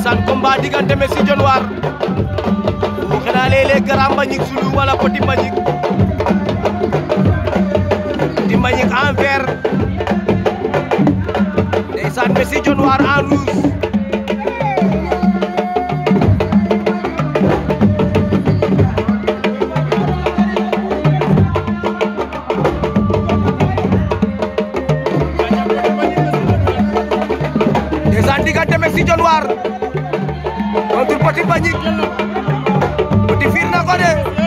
ndeysaan combat diggante Messi Dionewar bu xanaa léeg-léeg Grand Mbagnick Soulou wala Petit Mbagnick Petit Mbagnick en vert ndeysaan Messi Dionewar en rouge ndeysaan diggante Messi Dionewar contre Petit Mbagnick Petit fiir na ko de